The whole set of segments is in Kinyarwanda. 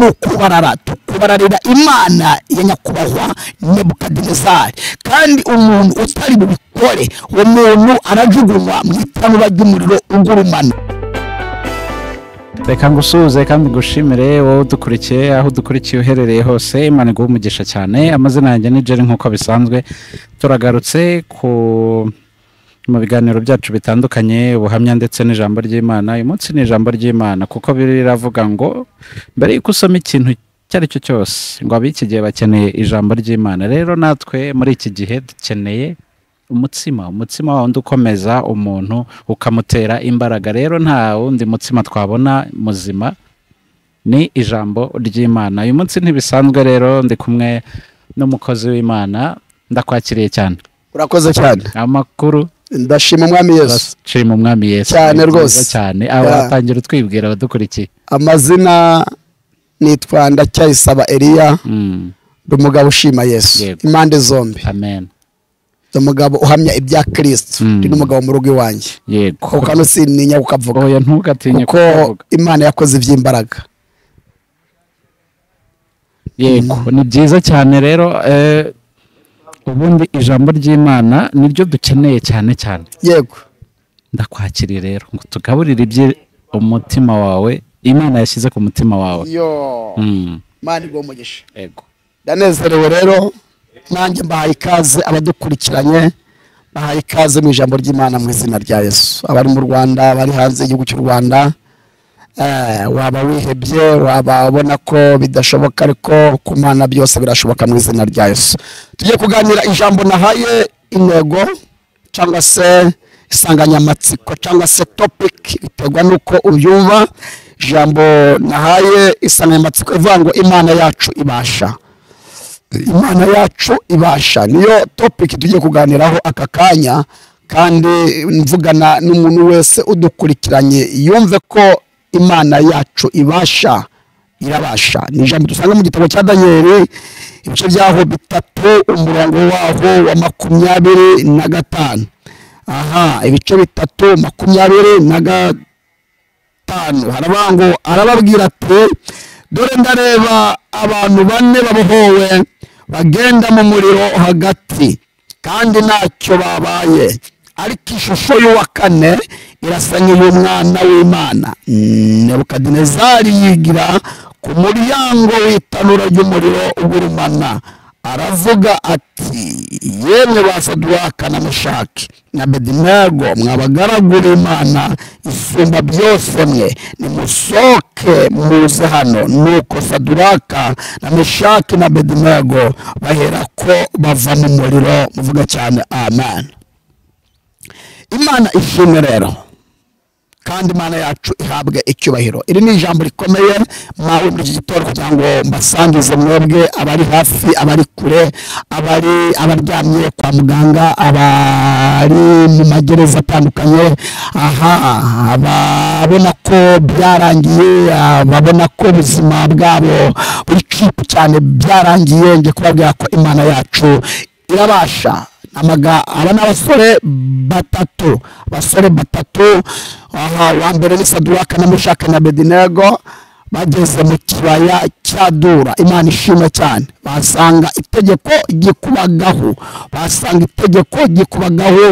ni ukubarara tukubararira imana ya nyakubahwa nyabukadinezari kandi umuntu utari bubikore uwo muntu arajugunywa mu itanura ry'umuriro ugurumana reka ngusuhuze kandi ngushimire wowe udukurikiye aho udukurikiye uherereye hose imana iguha umugisha cyane amazina yanjye ni jeri nk'uko bisanzwe turagarutse ku mu biganiro byacu bitandukanye ubuhamya ndetse n'ijambo ry'imana uyu munsi ni ijambo ry'imana kuko biravuga ngo mbere y'uko usoma ikintu icyo ari cyo cyose ngo ab'iki gihe bakeneye ijambo ry'imana rero natwe muri iki gihe dukeneye umutsima umutsima wundi ukomeza umuntu ukamutera imbaraga rero nta wundi mutsima twabona muzima ni ijambo ry'imana uyu munsi ntibisanzwe rero ndi kumwe n'umukozi w'imana ndakwakiriye cyane urakoze cyane amakuru ndashima umwami yesu turashima umwami yesu Cyane Ni byiza rwose. cyane abatangira utwibwira abadukurikiye amazina nitwa ndacyayisaba eliya Mm, ndi umugabo ushima yesu Yego. impande zombi amen ndi umugabo uhamya ibya kirisito Mm. ndi n'umugabo mu rugo iwanjye yego kuko hano sintinya kukavuga oya ntugatinye kuko kukavuga imana yakoze iby'imbaraga yego ni byiza cyane rero eh, ubundi ijambo ry'imana niryo dukeneye cyane cyane yego ndakwakiriye rero ngo tugaburire ibye umutima wawe imana yashyize ku mutima wawe yo Mm, mani bwo mugisha yego ndanezerewe rero nanjye mbahaye ikaze abadukurikiranye mbahaye ikaze mu ijambo ry'imana mu izina rya yesu abari mu rwanda abari hanze y'igihugu cy'u rwanda eh, waba wihebye waba ubona ko bidashoboka ariko ku mana byose birashoboka mu izina rya yesu tugiye kuganira ijambo nahaye intego cyangwa se insanganyamatsiko cyangwa se topic biterwa n'uko uyumva ijambo nahaye insanganyamatsiko ivuga ngo imana yacu ibasha imana yacu ibasha niyo topiki tugiye kuganiraho aka kanya kandi mvugana n'umuntu wese udukurikiranye yumve ko imana yacu ibasha irabasha ni ijambo dusanga mu gitabo cya daniyeli ibice byaho bitatu umurongo waho wa makumyabiri na gatanu aha ibice bitatu makumyabiri na gatanu gatanu haravuga ngo arababwira ati dore ndareba abantu bane babohowe bagenda mu muriro hagati kandi ntacyo babaye ariko ishusho y'uwa kane irasa nk'iy'umwana w'imana nebukadinezari yigira ku muryango w'itanura ry'umuriro ugurumana aravuga ati yemwe ba saduwaka na meshaki na bedinego mwabagaragura imana isumba byose mwe nimusohoke muze hano nuko saduraka na meshaki na bedinego baherako bava mu muriro muvuga cyane amen imana ishimwe rero kandi imana yacu ihabwe icyubahiro iri ni ijambo rikomeye mwawe muri iki gitondo kugira ngo mbasangize mwebwe abari hafi abari kure abari abaryamye kwa muganga abari mu magereza atandukanye aha ababona ko byarangiye ababona ko ubuzima bwabo buri cipu cyane byarangiye ngiye kubabwira ko imana yacu irabasha amaga aba ni abasore batatu abasore batatu aha uwa mbere ni saduwaka na mushaka na bedinego bageze mu kibaya cya dura imana ishimwe cyane basanga itegeko gikubagaho basanga itegeko gikubagaho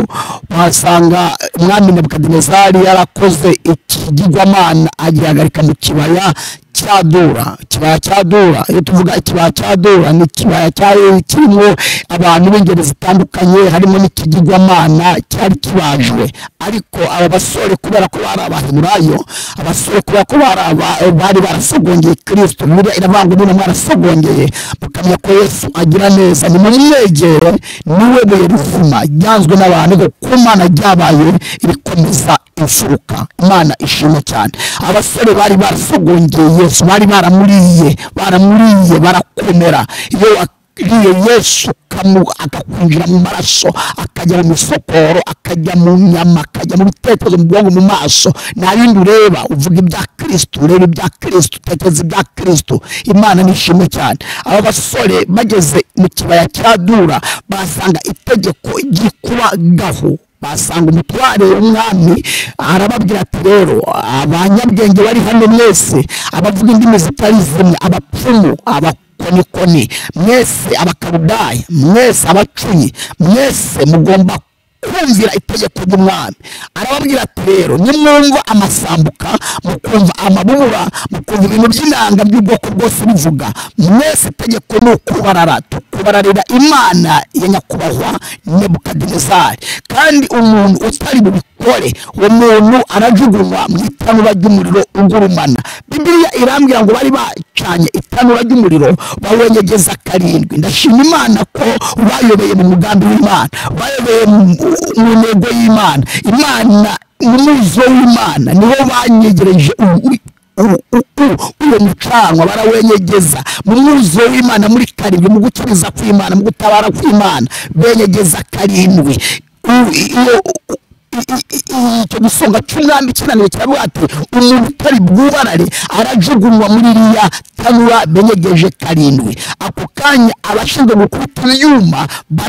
basanga umwami nebukadinezari yarakoze ikigirwamana agihagarika mu kibaya cya dura ikibaya cya dura iyo tuvuga ikibaya cya dura ni ikibaya cyari kirimo abantu b'ingeri zitandukanye harimo n'ikigirwamana cyari kibajwe ariko aba basore kubera ko bari abahemurayo abasore kubera ko bari aba- bari barasogongeye kirisito buriya iravuga ngo niba mwarasogongeye mukamenya ko yesu agira neza ni mumwegere niwe buye rizima ryanzwe n'abantu ngo ku mana ryabaye rikomeza imfuruka imana ishimwe cyane abasore bari barasogongeye yesu bari baramuriye baramuriye barakomera iyo wakiriye yesu ukamu- akakwinjira mu maraso akajya mu misokoro akajya mu nyama akajya mu bitekerezo mu bwonko mu maso nta bindi ureba uvuga ibya kirisito ureba ibya kirisito utekereza ibya kirisito imana nishimwe cyane aba basore bageze mu kibaya cya dura basanga itegeko ryikubagaho basanga umutware w'umwami arababwira ati rero abanyabwenge bari hano mwese abavuga indimi zitari zimwe abapfumu abakonikoni mwese abakarudaya mwese abacuyi mwese mugomba kumvira itegeko ry'umwami arababwira ati rero nimwumva amasambuka mukumva amabura mukumva ibintu by'inanga by'ubwoko bwose bivuga mwese itegeko ni ukubarara tukubararira imana ya nyakubahwa nebukadinezari kandi umuntu utari bubikore uwo muntu arajugunywa mu itanura ry'umuriro ugurumana bibiliya irambwira ngo bari bacanye itanura ry'umuriro bawengegeza karindwi ndashima imana ko bayobeye mu mugambi w'imana bayobeye mu- mu ntego y'imana imana ni muzo w'imana nibo banyegereje u- u- u- u- u- uwo mucanwa barawenyegeza mu mwuzuzo w'imana muri karindwi mu gukiza kw'imana mu gutabara kw'imana benyegeza karindwi U- iyo- u- i- i- i- icyo gisonga cy'umwami kinaniwe kiravuga ati umuntu utari bwubarare arajugunywa muri iriya tanura benyegeje karindwi ako kanya abashinzwe gukubita ibyuma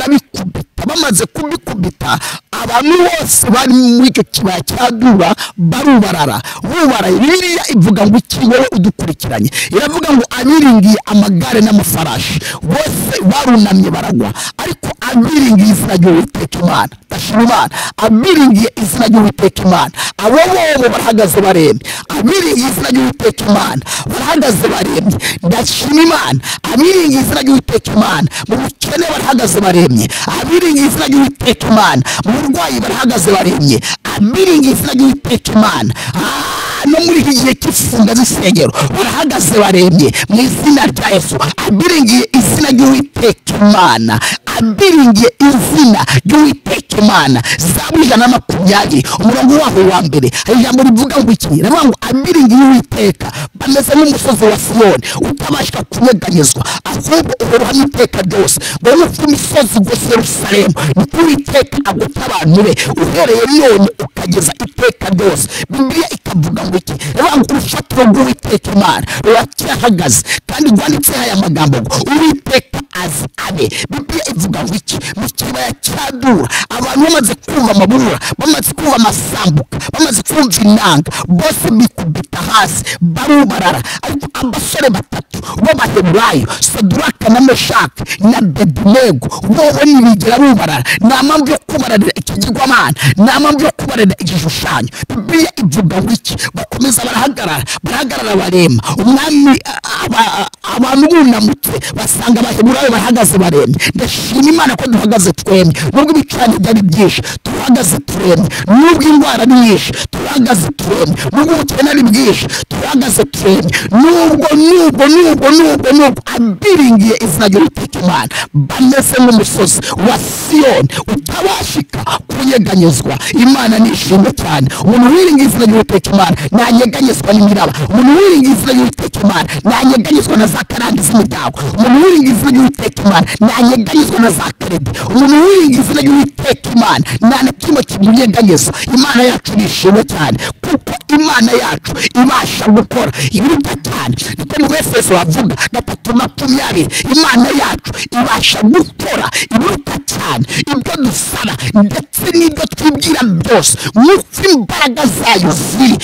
barabikubita bamaze kubikubita abantu bose bari muri icyo kibaya cya dura barubarara bubaraye biriya ivuga ngo iki wowe udukurikiranye iravuga ngo abiringiye amagare n'amafarashi bose barunamye baragwa ariko abiringiye izina ry'uwiteka imana ndashima imana abiringiye izina ry'uwiteka imana abo bobo barahagaze barembye abiringiye izina ry'uwiteka imana barahagaze barembye ndashima imana abiringiye izina ry'uwiteka imana mu bukene barahagaze barembye abiringiye izina ry'uwiteka imana mu burwayi barahagaze barembye abiringiye izina ry'uwiteka imana Ah, no muri iki gihe cy'ifunga z'isengero barahagaze barembye mu izina rya yesu abiringiye izina ry'uwiteka imana abiringiye izina ry'uwiteka imana zabu ijana na makumyabiri umurongo waho wa mbere hari ijambo rivuga ngo iki riravuga ngo abiringiye uwiteka bameze nk'umusozi wa siyoni utabasha kunyeganyezwa ahubwo uhoraho iteka ryose ngo nk'uko imisozi igose yerusalemu niko uwiteka agota abantu be uhereye none ukageza iteka ryose bibiliya ikavuga ngo iki riravuga ngo urufatiro rw'uwiteka imana ruracyahagaze kandi rwanditseho aya magambo ngo uwiteka azi abe bibiliya ivuga ngo iki mu kibaya cya dura abantu bamaze kumva amabura bamaze kumva amasambuka bamaze kumva inanga bose bikubita hasi barubarara ariko abasore batatu b'abaheburayo saduraka na meshaki na bedunego bobo ntibigera bubarara nta mpamvu yo kubararira ikigirwamana nta mpamvu yo kubararira igishushanyo bibiliya ivuga ngo iki bakomeza barahagarara barahagarara barema umwami a- aba- abantu bunamutse basanga abaheburayo bahagaze baremye ndashima imana ko duhagaze twemye nubwo ibicurane byari byinshi turahagaze turemye nubwo indwara ari nyinshi turahagaze turemye nubwo ubukene ari bwinshi turahagaze turemye nubwo nubwo nubwo nubwo nubwo abiringiye izina ry'uwiteka imana bameze nk'umusozi wa siyoni utabashika kunyeganyezwa imana nishimwe cyane umuntu wiringiye izina ry'uwiteka imana ntanyeganyezwa n'imiraba umuntu wiringiye izina ry'uwiteka imana ntanyeganyezwa na za karande z'imiryango umuntu wiringiye izina ry'uwiteka imana ntanyeganyezwa na za karede umuntu wiringiye izina ry'uwiteka imana nta na kimwe kimunyeganyeza imana yacu nishimwe cyane kuko imana yacu ibasha gukora ibiruta cyane niko mu efeso havuga gatatu makumyabiri imana yacu ibasha gukora ibiruta cyane ibyo dusaba ndetse n'ibyo twibwira byose nk'uko imbaraga zayo ziri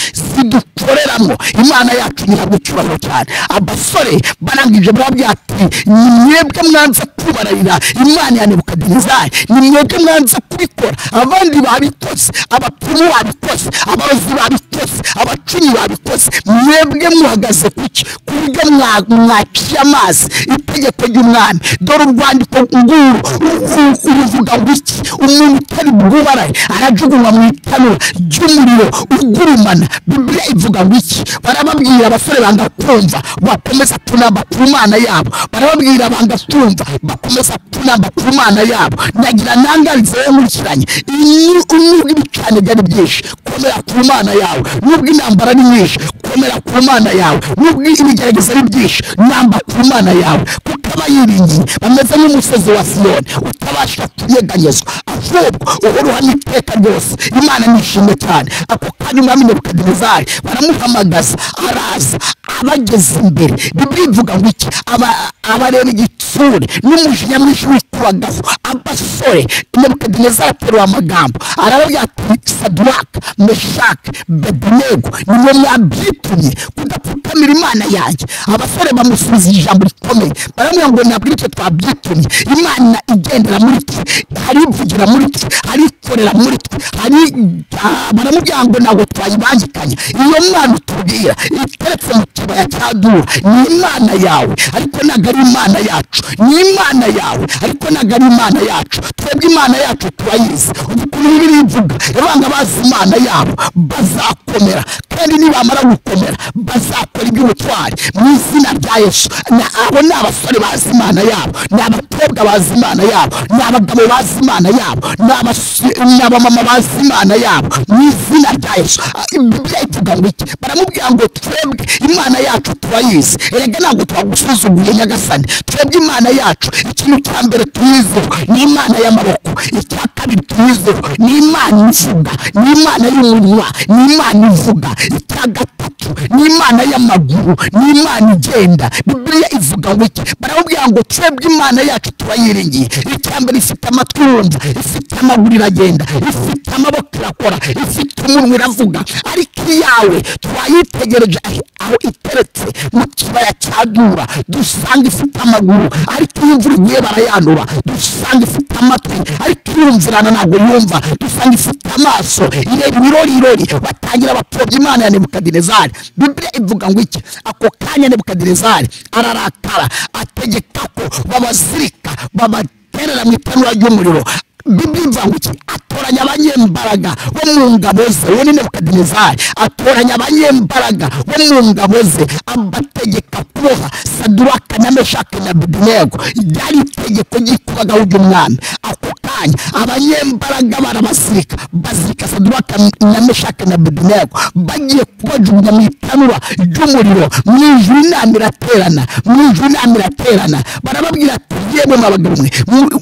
zidukoreramo imana yacu ihabwa icyubahiro cyane abasore barangije barabwira ati ni mwebwe mwanza kubararira imana ya nebukadinezari ni mwebwe mwanza kubikora abandi babikoze abapfumu babikoze abarozi babikoze abacuyi babikoze mwebwe muhagaze kuki ku buryo mwa- mwaciye amazi itegeko ry'umwami dore urwandiko nguru uru- uruvuga ngo iki umuntu utari bwubaraye arajugunywa mu itanura ry'umuriro ugurumana bibiliya ivuga ngo iki barababwira abasore banga kumva bakomeza kunamba ku mana yabo barababwira banga kumva bakomeza kunamba ku mana yabo nagira ntangarizo yewe nkurikiranye Iyo- nubwo ibicane byari byinshi komera ku mana yawe nubwo intambara ari nyinshi komera ku mana yawe nubwo ibigerageza ari byinshi namba ku mana yawe kuko abayiringiye bameze nk'umusozi wa siyoni utabasha kunyeganyezwa ahubwo uhoraho n'iteka ryose imana nishimwe cyane ako kanya umwami nebukadinezari baramuhamagaza araza abageze imbere bibiliya ivuga ngo iki aba- abareba igitsina abanyeshuri n'umujinya mwinshi witubagaho abasore nebukadinezari aterura amagambo arababwira ati saduraka meshake bedenego nimwe mwabyitumye kudapfukamira imana yanjye abasore bamusubiza ijambo rikomeye baramubwira ngo ntabwo icyo twabyitumye imana igendera muri twe hari ivugira muri twe hari ikorera muri twe hari ah, baramubwira ngo ntabwo twayibangikanya iyo mwana utubwira iteretse mu kibaya cya dura ni imana yawe ariko ntabwo ari imana yacu ni imana yawe ariko ntabwo ari imana yacu twebwe imana yacu turayizi ubu ukuntu bibiri ivuga abana bazi imana yabo bazakomera kandi nibamara gukomera bazakora iby'ubutwari mu izina rya yesu Na- abo ni abasore bazi imana yabo ni abakobwa bazi imana yabo ni abagabo bazi imana yabo ni abasi- ni abamama bazi imana yabo mu izina rya yesu Ah, bibiliya ivuga ngo iki baramubwira ngo twebwe imana yacu turayizi erega ntabwo twagusuzuguye nyagasani twebwe imana yacu ikintu cya mbere tuyizeho ni imana y'amaboko icya kabiri tuyizeho ni imana ivuga ni imana y'umunwa ni imana ivuga icya gatatu ni imana y'amaguru ni imana igenda bibiliya ivuga ngo iki baramubwira ngo twebwe imana yacu turayiringiye icya mbere ifite amatwi yumva ifite amaguru iragenda ifite amaboko irakora ifite umunwa iravuga ariko iyawe twayitegereje aho- aho iteretse mu kibaya cya dura dusanga ifite amaguru ariko iyo imvura igiye barayanura dusanga ifite amatwi ariko irumvirana ntabwo yumva dusanga ifite amaso ireba ibirori irori batangira bapfobya imana ya nebukadinezari bibiliya ivuga ngo iki ako kanya nebukadinezari ararakara ategeka ko babazirika babaterera mu itanura ry'umuriro bibiri imvanguki atoranya abanyembaraga bo mu ngabo ze we ni nebukadinezari atoranya abanyembaraga bo mu ngabo ze abategeka kuboha saduraka na meshake na abedenego ryari itegeko ryikubagaho ry'umwami ako kanya abanyembaraga barabasirika bazirika saduraka na meshake na abedenego bagiye kubajugunya mu itanura ry'umuriro mu ijuru inama iraterana mu ijuru inama iraterana barababwira ati yemwe mwabagabo mwe mu-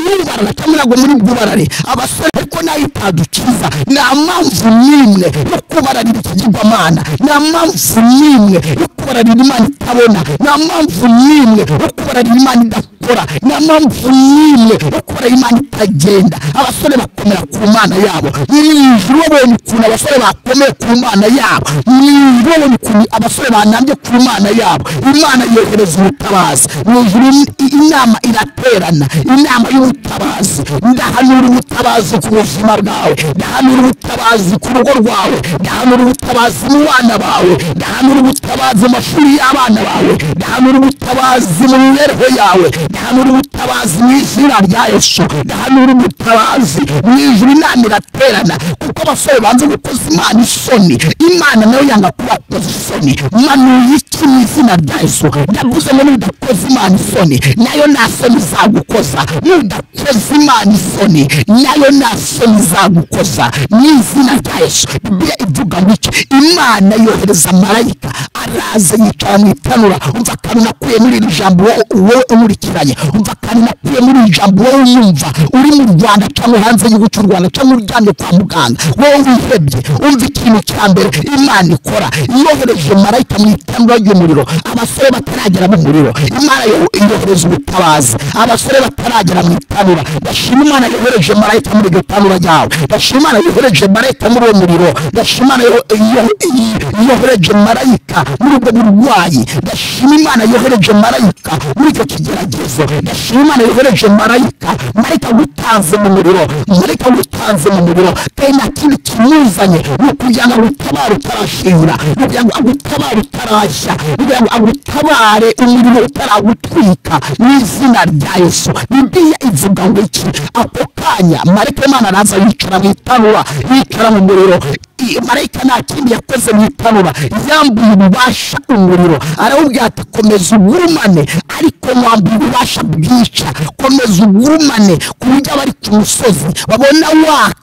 mwibarara cyangwa ntabwo muri bwubarare abasore ko nayo itadukiza nta mpamvu n'imwe yo kubararira ikigirwamana nta mpamvu n'imwe yo kubararira imana itabona nta mpamvu n'imwe yo kubararira imana idakora nta mpamvu n'imwe yo kubararira imana itagenda abasore bakomera ku mana yabo mu ijuru babonye ukuntu abasore bakomeye ku mana yabo mu ijuru babonye ukuntu abasore banambye ku mana yabo imana yohereza ubutabazi mu ijuru i- inama iraterana inama y'ubutabazi ndahanura ubutabazi ku buzima bwawe ndahanura ubutabazi ku rugo rwawe ndahanura ubutabazi mu bana bawe ndahanura ubutabazi mu mashuri y'abana bawe ndahanura ubutabazi mu mibereho yawe ndahanura ubutabazi mu izina rya yesu ndahanura ubutabazi mu ijuru inama iraterana kuko abasore banze gukoza imana isoni imana nayo yanga kubakoza isoni manuye iki mu izina rya yesu ndavuze ngo nudakoze imana isoni nayo nta soni izagukoza nudakoze imana isoni nayo nta soni izagukoza mu izina rya yesu bibiliya ivuga ngo iki imana yohereza marayika araza yicara mu itanura umva akantu nakuye muri iri jambo wowe- wowe unkurikiranye umva akantu nakuye muri iri jambo wowe unyumva uri mu rwanda cyangwa hanze y'igihugu cy'u rwanda cyangwa uryamye kwa muganga wowe wihebye umva ikintu cya mbere imana ikora yohereje marayika mu itanura ry'umuriro abasore bataragera mu muriro imana yo- yohereza ubutabazi abasore bataragera mu itanura ndashima imana yohereje marayika muri iryo tanura ryawe ndashima imana yohereje marayika muri uwo muriro ndashima imana yo- yo- yo- yohereje marayika muri ubwo burwayi ndashima imana yohereje marayika muri icyo kigeragezo ndashima imana yohereje marayika marayika gutanze mu muriro marayika gutanze mu muriro kandi nta kindi kimuzanye ni ukugira ngo agutabare utarashira ni ukugira ngo agutabare utarashya ni ukugira ngo agutabare umuriro utaragutwika mu izina rya yesu bibiliya ivuga ngo iki ako kanya marayika w'imana araza yicara mu itanura yicara mu muriro I- marayika nta kindi yakoze mu itanura yambuye ububasha umuriro arawubwira ati komeza ugurumane ariko wambuye ububasha bwica komeza ugurumane ku buryo abari ku musozi babona waka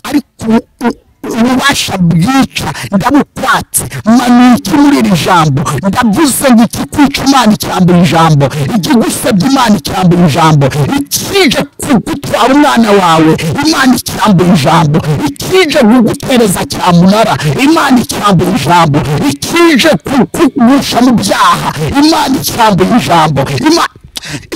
ariko u- u- ububasha bwica ndabukwatse manuye iki muri iri jambo ndavuze ngo ikikwica imana icyambura ijambo ikigusebya imana icyambura ijambo ikije ku- gutwara umwana wawe imana icyambura ijambo ikije kugutereza cyamunara imana icyambura ijambo ikije kugusha mu byaha imana icyambura ijambo Ima-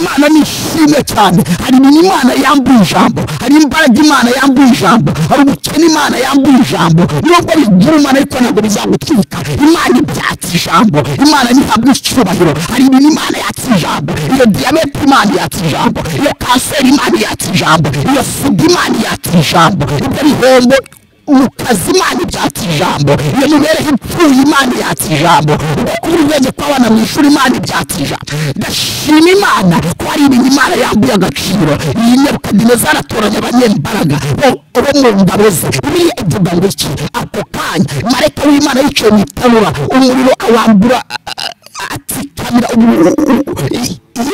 imana nishimye cyane hari ibintu imana yambuye ijambo hari imbaraga imana yambuye ijambo hari ubukene imana yambuye ijambo nubwo bigira imana ariko ntabwo bizagutwika imana ibyatsa ijambo imana ntihabwa icyubahiro hari ibintu imana yatsa ijambo iyo diyabete imana yatsa ijambo iyo kanseri imana yatsa ijambo iyo sida imana yatsa ijambo ibyo bihembo mu kazi imana ibyatsa ijambo iyo mibereho ipfuye imana ibyatsa ijambo uko kubura urwego kw'abana mu ishuri imana ibyatsa ijambo ndashima imana ko hari ibintu imana yambuye agaciro iyi nebukadinezari atoranya abanyembaraga bo- bo mu ngabo ze buriya ivuga ngo iki ako kanya marayika w'imana yicaye mu itanura umuriro awambura atsikamira ubu- ubu-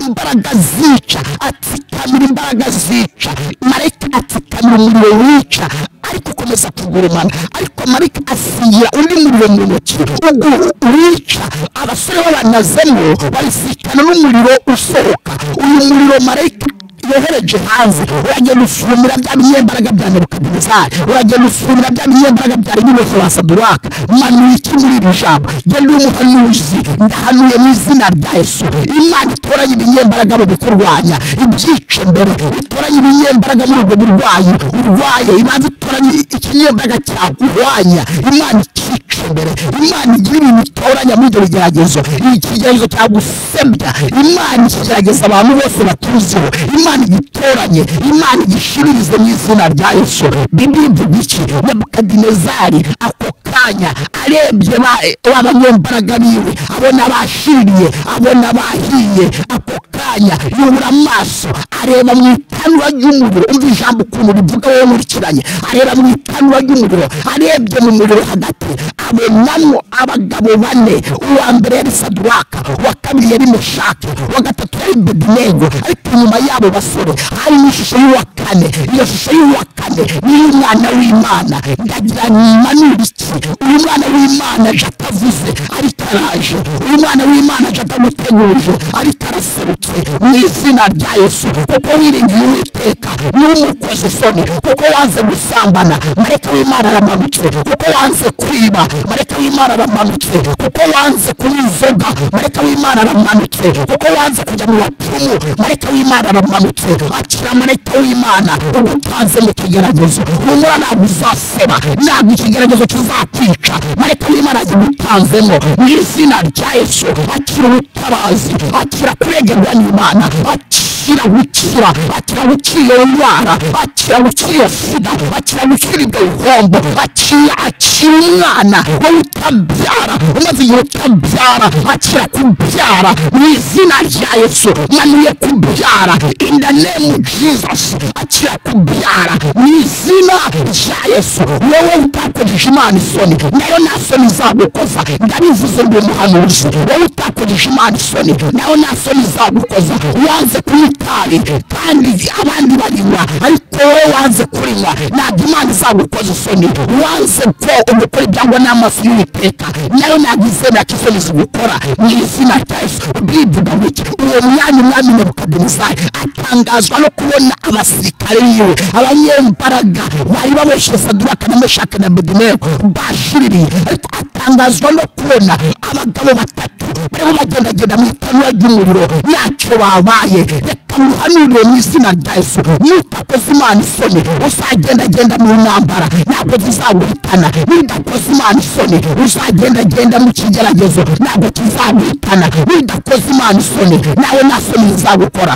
imbaraga zica atsikamira imbaraga zica marayika atsikamira umuriro wica ariko ukomeza kugurumana ariko marayika asigira undi muriro mu ntoki ugu- wica abasore b'abanazemo babisikana n'umuriro usohoka uyu muriro marayika yohereje hanze uragenda ufumira bya binyembaraga bya nebukadinezari uragenda ufumira bya binyembaraga bya ribibosi wa saduraka manuye iki muri iri jambo genda uri umuhanuzi ndahanuye mu izina rya yesu imana itoranye ibinyembaraga mu bikurwanya ibyica mbere itoranye ibinyembaraga muri ubwo burwayi urwaye ibanza itoranye ikinyembaraga cyakurwanya imana ikica mbere imana igira ibintu itoranya muri ibyo bigeragezo ikigeragezo cyagusebya imana ikigerageza abantu bose batuziho imana igitoranye imana igishiririze mu izina rya yesu bibiliya ivuga iki nebukadinezari ako kanya arebye ba- ba banyembaraga biwe abona bashiriye abona bahiye ako kanya yubura amaso areba mu itanura ry'umuriro umva ijambo ukuntu rivuga wowe nkurikiranye areba mu itanura ry'umuriro arebye mu muriro hagati abonamo abagabo bane uwa mbere yari saduraka uwa kabiri yari mushake uwa gatatu yari bedinego ariko inyuma yabo basore hari n'ishusho y'uwa kane iyo shusho y'uwa kane n'iy'umwana w'imana ndagira mpanura iki uyu mwana w'imana aje atavuze ariko araje uyu mwana w'imana aje atamuteguje ariko araserutse mu izina rya yesu kuko wiringiye uwiteka niwe umukoze isoni kuko wanze gusambana mareka w'imana aramanutse kuko wanze kwiba mareka w'imana aramanutse kuko wanze kunywa inzoga mareka w'imana aramanutse kuko wanze kujya mu bapfumu mareka w'imana aramanutse akira mareka w'imana ugutanze mu kigeragezo humura ntabwo uzaseba ntabwo ikigeragezo kizakwica mareka w'imana agutanzemo mu izina rya yesu akira ubutabazi akira kuregerwa n'imana akira gukira akira gukira iyo ndwara akira gukira iyo sida akira gukira ibyo bihombo akira akira umwana wowe utabyara umaze igihe utabyara akira kubyara mu izina rya yesu manuye kubyara in the name of jesus akira kubyara mu izina rya yesu wowe utakojeje imana isoni nayo nta soni izagukoza ndabivuze ngo umuhanuzi wowe utakojeje imana isoni nayo nta soni izagukoza wanze kunywa itabi kandi abandi barinywa ariko wowe wanze kurinywa ntabwo imana izagukoza isoni wanze ko ugukora ibyangwa n'amaso y'uwiteka nayo ntabwo izemera ko isoni zigukora mu izina rya yesu bivuga bike uwo mwanya umwami nebukadinezari atangazwa no kubona abasirikare biwe abanyembaraga bari baboshye saduraka na meshaki na bedenego bashiririye ariko atangazwa no kubona abagabo batatu barimo bagendagenda mu itanura ry'umuriro ntacyo babaye reka muhanurire mu izina rya yesu nutakoze imana isoni uzagendagenda mu ntambara ntabwo zizaguhitana nidakoze imana isoni uzagendagenda mu kigeragezo ntabwo kizaguhitana nidakoze imana isoni nawe nta soni zizagukora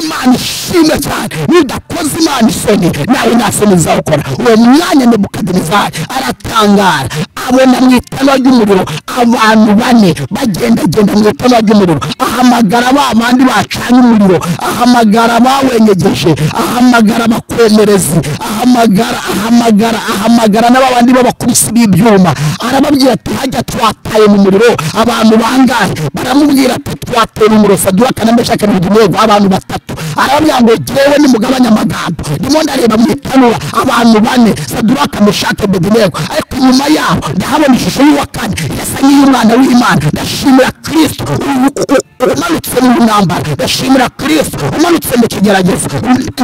imana ishimwe cyane nidakoze imana isoni nawe nta soni zizagukora uwo mwanya nebukadinezari aratangara abona mu itama ry'umuriro abantu bane bagendagenda mu itama ry'umuriro ahamagara ba bandi bacanye umuriro ahamagara bawenyegeje ahamagara abakomerezi ahamagara ahamagara ahamagara n'aba bandi b'abakubisi b'ibyuma arababwira ati hajya twataye mu muriro abantu bangahe baramubwira ati twataye mu muriro saduraka na meshaki na abedenego abantu batatu arambwira ngo jyewe nimugabanya amagambo ndimo ndareba mu itanura abantu bane saduraka mushake bedenego ariko inyuma yaho ndahabona ishusho y'uwa kane yasa nk'iy'umwana w'imana ndashimira kirisito umanutse mu ntambara ndashimira kirisito umanutse mu kigeragezo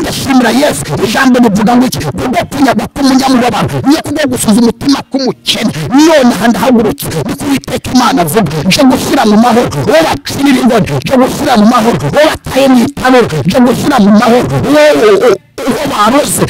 ndashimira yesu ijambo rivuga ngo iki kubwo kunyagwa k'umunyamubabaro niyo kubwo gusuza umutima k'umukene nonaha ndahagurutse niko uwiteka imana avuga nje gushyira mu mahoro uwo bacinira ingoni nje gushyira mu mahoro uwo bataye mu itanura nje gushyira mu mahoro uwo uwo baroze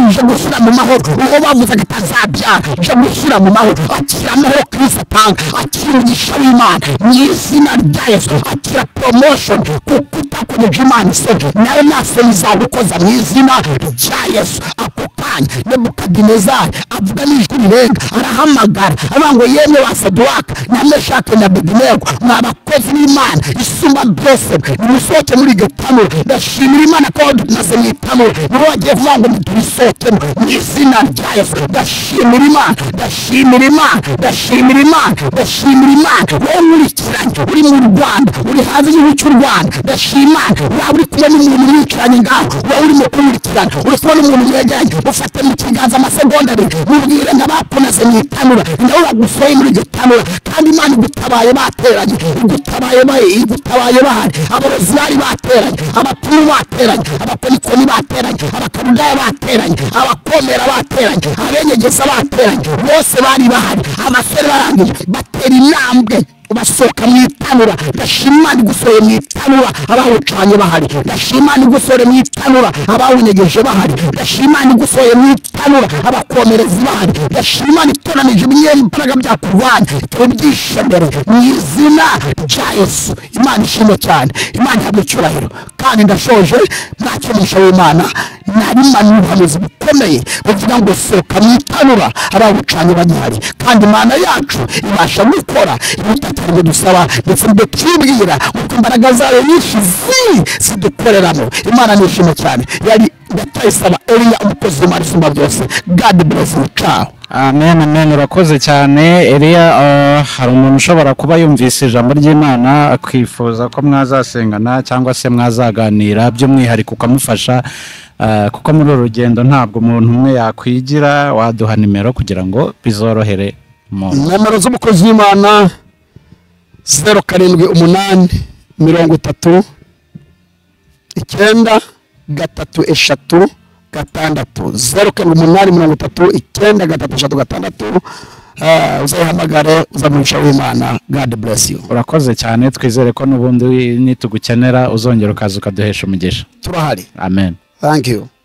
nje gushyira mu mahoro uwo bavuze ngo atazabyara nje gushyira mu mahoro akira amahoro kirisito atanga akira umugisha w'imana mu izina rya yesu akira promotion kuko utakomeje imana isebye nawe nasoni zagukoza mu izina rya yesu ako kanya nebukadinezari avuga n'ijwi rirenga arahamagara avuga ngo yemwe ba saduwaka na meshake na bedenego mwa bakozi b'imana isumba byose nimusohoke muri iryo tanura ndashimira imana ko wadutumaze mu itanura niwe wagiye kuvuga ngo muturisohokemo mu izina rya yesu ndashimira imana ndashimira imana ndashimira imana ndashimira imana wowe nkurikiranye uri mu rwanda uri hanze y'igihugu cy'u rwanda ndashima waba uri kumwe n'umuntu mwicaranye ngaho wowe urimo kumwikirana uri kubona umuntu mwegeranye ufate mu kiganza amasegonda abiri mubwire nka bapunaze mu itanura nawe bagusohoye muri iryo tanura kandi imana igutabaye bateranye igutabaye ba- igutabaye bahari abarozi bari bateranye abatumu bateranye abakonikoni bateranye abakarudaya bateranye abakomera bateranye abenyegeza bateranye bose bari bahari amasore barangije batera intambwe basohoka mu itanura ndashima ni gusore mu itanura abawucanye bahari ndashima ni gusore mu itanura abawunyegeje bahari ndashima ni gusore mu itanura abakomerezi bahari ndashima nitoranije ibinyembaraga byakurwanya tubyishe mbere mu izina rya yesu imana ishimwe cyane imana ihabwa icyubahiro kandi ndashoje ntacyo musha w'imana nari mani ubuhanuzi bukomeye bavuga ngo sohoka mu itanura abawucanye bagihari kandi imana yacu ibasha gukora ibitatari ngo dusaba ndetse n'ibyo twibwira kuko imbaraga zayo nyinshi zi zidukoreramo imana nishima cyane yari ndacayisaba eliya umukozi w'imana isumba byose god bless you ciao amen amen urakoze cyane eriya ah, hari umuntu ushobora kuba yumvise ijambo ry'imana akifuza ko mwazasengana cyangwa se mwazaganira by'umwihariko ukamufasha ah, kuko muri uru rugendo ntabwo umuntu umwe yakwigira waduha nimero kugira ngo bizorohere umuntu nomero z'umukozi w'imana zeru karindwi umunani mirongo itatu icyenda gatatu eshatu gatandatu zeru karindwi umunani mirongo itatu icyenda gatatu eshatu gatandatu Eh, uzayihamagare uzamurisha w'imana god bless you urakoze cyane twizere ko n'ubundi nitugukenera uzongera ukaza ukaduhesha umugisha turahari amen thank you